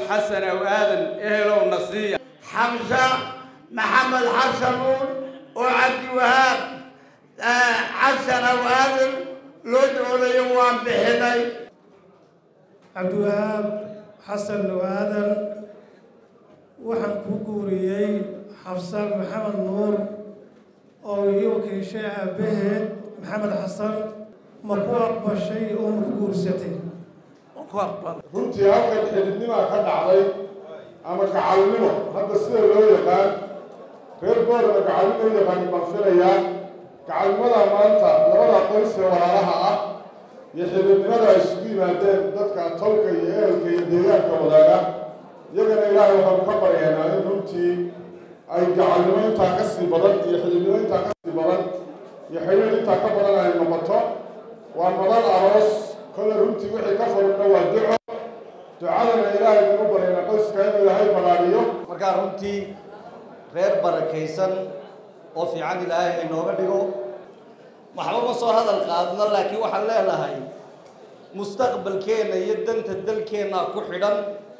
xasan aw aadan ehelow nasiiya xamsa maxamed xasan nuur oo cabdiwahaab xasan aw aadan loo doonayo waan bixinay cabdiwahaab xasan aw aadan waxaan ku guuriyey xafsa maxamed nuur oo ii wakiishay aabbaheed maxamed xasan ma ku aqbashay oo ma ku guursatay runtii halkan xididnimaa ka dhacday ama gacalnimo hadda sida loo yaqaan reer boorama gacalnimo u yaqaani baan filayaa gacalnimada maanta labada qoys ee walaalaha ah iyo xididnimada ay isugu yimaadeen dadka tolka iyo ehelka iyo deegaanka wadaaga iyagana ilaahay waxaanu ka baryaynaa in runtii ay gacalnimo intaa ka sii badan iyo xididnimo intaa ka sii badan iyo xidhiir intaa ka badan ay noqoto waa madal aroos kolle runtii wixii ka furna waa duco ducadana ilaahay nagu baryana qoyska inuu ilaahay balaariyo markaa runtii reer barakaysan oo fiican ilaahay inooga dhigo waxba ma soo hadal qaadno laakiin waxaan leenahay mustaqbalkeenna iyo danta dalkeenna ku xidhan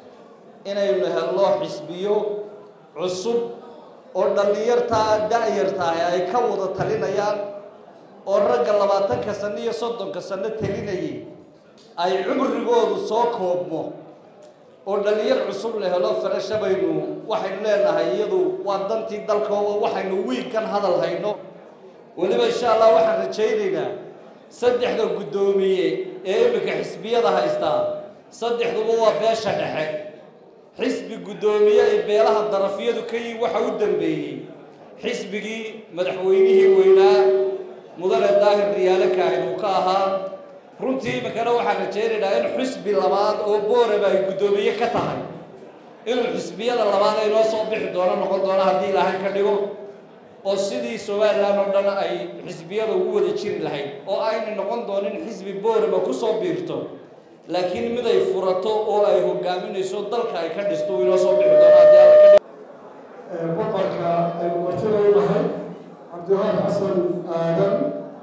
inaynu helno xisbiyo cusub oo dhallinyartaa da-yartahay ay ka wada talinayaan oo ragga labaatanka sano iyo soddonka sano talinayay ay cumrigoodu soo koobmo oo dhallinyar cusub la helo farasha baynu waxaynu leenahay iyadu waa dantii dalka oo waxaynu wiigkan hadal hayno weliba insha allah waxaan rajaynaynaa saddexda guddoomiye ee iminka xisbiyada haystaa saddexduba waa beesha dhexe xisbi guddoomiye ay beelaha darafyadu ka yihin waxa u dambeeyey xisbigii madaxweynihii weynaa mudane daahir riyaale kaahin uu ka ahaa runtii iminkana waxaan rajaynaynaa in xisbi labaad oo booraba ay guddoomiye ka tahay inuu xisbiyada labaad ay noo soo bixi doono noqon doono haddii ilaahay ka dhigo oo sidii somalilan oo dhan ay xisbiyada ugu wada jiri lahayd oo aynay noqon doonin xisbi booraba ku soo biirto laakiin mid ay furato oo ay hogaaminayso dalka ay ka dhisto uu inoo soo bixi doono haddii alla ka dhigo boqorka aynu martida u nahay cabdiwahaab xasan aadan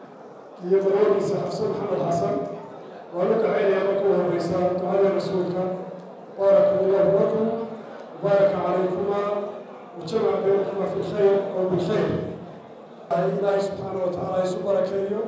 iyo marwadiisa xafsan maxamed xasan waanu kacaynaya marka u horeysa ducada rasuulka baaraka allahu lakum baaraka calaykuma wajamac baynakuma fi lkhayr oo bilkhayr ilaahay subxaana wa tacaala isu barakeeyo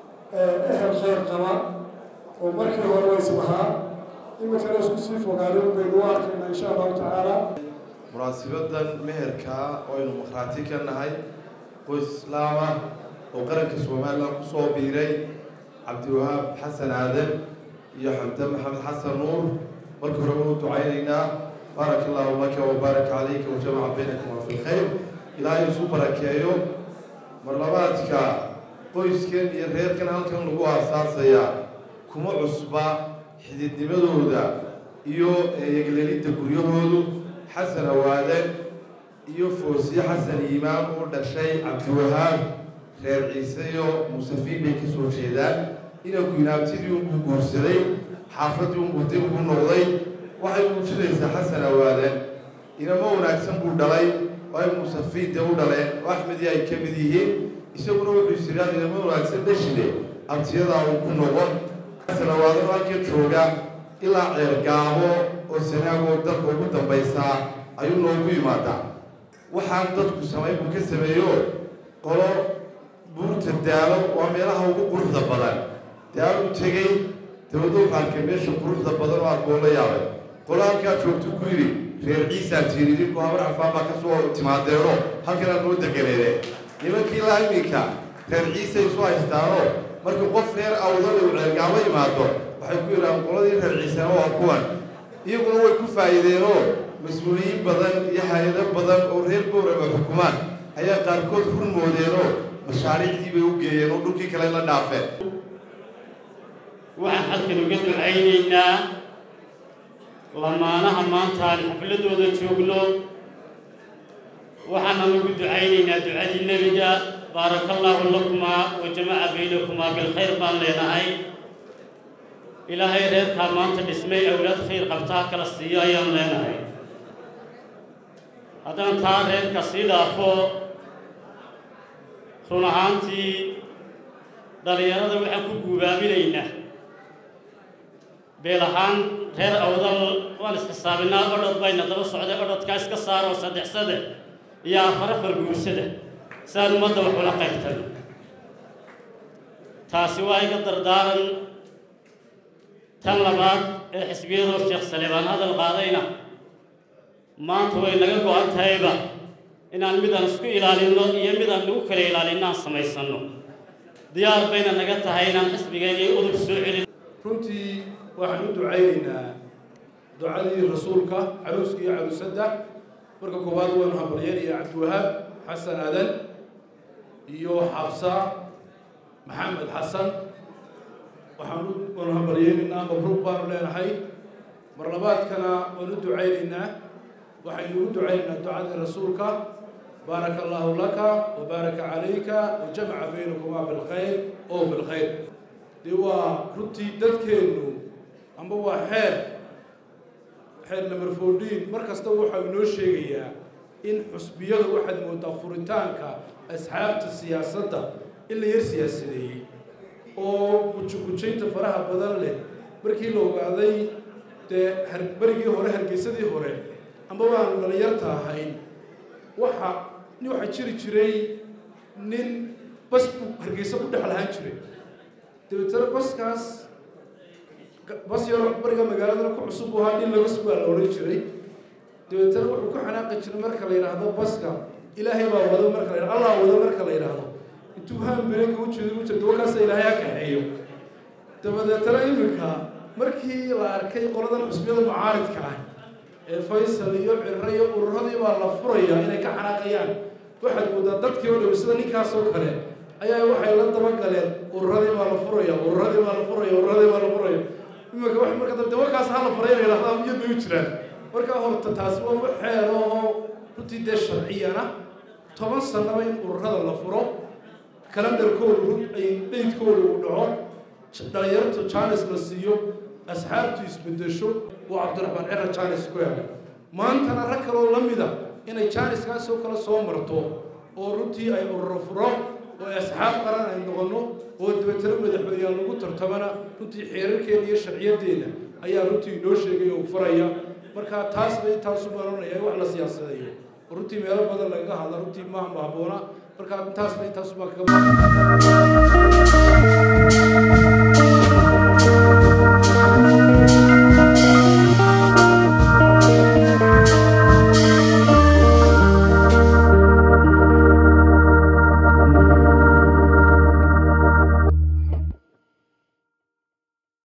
ehel khayr qaba oo markii hore waysabahaa iminkana isku sii fogaanin baynu u arkayna insha allahu tacaala munaasibadan meherka oo aynu markhaati ka nahay qoys islaam ah oo qaranka somalilan ku soo biiray cabdiwahaab xasan aadan iyo xamdan maxamed xasan nuur markii hore wanu ducaynaynaa baaraka allahu laka wa baaraka calayka wa jamaca baynakuma fi lkhayr ilaahay isu barakeeyo marlabaadka qoyskan iyo reerkan halkan lagu aasaasayaa kuma cusba xididnimadooda iyo eeyeglelidda guryahoodu xasan awaadan iyo foosiye xasan iimaan oo dhashay cabdiwahaab reer ciise iyo musafiin bay ka soo jeedaan inanku inaabtidii unbuu guursaday xaafaddii unbuu dib ugu noqday waxay muujinaysaa xasan awaadan inamo wanaagsan buu dhalay oo ay musafiin dee u dhaleen oo axmedii ay ka mid yihiin isaguna wuxuu isiraa inamo wanaagsan dhashide abtiyadaa uu ku noqon xasan awaadan oo halka jooga ilaa ceergaabo oo sanaagoo dalka ugu dambaysaa ayuu noogu yimaadaa waxaan dadku samayn buu ka sameeyo qolo buurta daalo waa meelaha ugu quruxda badan daaluu tegey dabadda wuxuu arkay meesha quruxda badan oo aad boo la yaabay qolo halkaa joogtu ku yidhi reer ciisaa tiiri idinku habar cafaan baa ka soo timaadeeno halkanaa noo deganeede nimankii ilaa iminka reer ciisay isu haystaanoo markii qof reer awdal uu ceergaamo yimaado waxay ku yidhahaan qoladii reer ciisana waa kuwan iyaguna way ku faa'iideenoo mas-uuliyiin badan iyo hay-ado badan oo reer boorama xukumaan ayaa qaarkood hurmoodeenoo mashaariicdii bay u geeyeen oo dhulkii kale la dhaafeen waxaan halkan uga ducaynaynaa lamaanaha maanta aan xafladooda joogno waxaana ugu ducaynaynaa ducadii nebiga baaraka allaahu lakumaa wa jamaca baynakumaa bilkhayr baan leenahay ilaahay reerkaa maanta dhismay awlaad khayr qabtaa kala siiyo ayaan leenahay haddaan taa reerka sii dhaafo run ahaantii dhallinyarada waxaan ku guubaaminaynaa beel ahaan reer awdal waan isxisaabinaa odhod bayna daba socday odhodkaa iska saaroo saddex saddex iyo afar afar guursada saan ummadda wax ula qaybtan taasi waa iga dardaaran tan labaad ee xisbiyadoo sheekh saleebaan hadal qaadayna maanta way naga go-an tahayba inaan midaan isku ilaalinno iyo midaan nagu kala ilaalinno aan samaysanno diyaar bayna naga tahay inaan xisbigeennii udub soo celin runtii waxaan u ducaynaynaa ducadii rasuulka caruuska iyo caruusadda marka koowaad waynu hambalyeynaya cabdiwahaab xasan aadan iyo xabsa maxamed xasan waxaan waanu hambalyeynaynaa mabruuq baanu leenahay mar labaadkana waanu u ducaynaynaa waxaynu ugu ducaynaynaa ducadii rasuulka baaraka allaahu laka wa baaraka calayka wa jamaca baynakumaa bilkhayr oo bilkhayr dee waa runtii dadkeennu amba waa xeer xeer number fourteen mar kasta waxau inoo sheegayaa in xusbiyada waxaad moodaa furitaanka asxaabta siyaasadda in la yar siyaasadeeyey oo gujugujaynta faraha badan leh markii la ogaaday dee berigii hore hargeysadii hore amba waanu dhalinyarta ahayn waxa waxaa jiri jiray nin bas buu hargeysa ku dhex lahaan jiray dabeetana baskaas bas yaro bariga magaaladana ku cusub u ahaa nin laga sugaa la odhan jiray dabeetana wuxuu ku xanaaqi jiray marka la yidhaahdo baska ilaahay baa wado marka la yidhahdo allah wado marka la yidhaahdo intuu haanbeega u jeedo u jirto wakaasa ilaahay ha kaxeeyo dabadeetana iminka markii la arkay qoladan xusbiyada mucaaridka ah ee faysal iyo ciro iyo ururadii baa la furaya inay ka xanaaqayaan waxaad moodaa dadkii oo dhow sida ninkaas oo kale ayaa waxay la dabagaleen ururadii baa la furaya ururadii baa la furaya ururadii baa la furaya iminka wax marka dambe wakaas ha la furay inay lahdaan iyadu u jiraan marka horta taasi waa wax xeer oo runtii dee sharciyana toban sannaba in ururada la furo kalandarkoodu ay dheydkooda uu dhaco dhalinyarta jaanis la siiyo asxaabtu isbedesho oo cabdiraxmaan cira jaanis ku hela maantana rag kaloo la mida inay jaaniskaasoo kale soo marto oo runtii ay ururo furo oo ay asxaab qaran ay noqonno oo dabeetana madaxweyneyaal lagu tartamana runtii xeerarkeena iyo sharciyadeenna ayaa runtii inoo sheegay oo faraya marka taasna intaasu maranaya wax la siyaasadeeyo oo runtii meelo badan lagaga hadla runtii maaha mahaboona marka intaasna intaasu baa kaga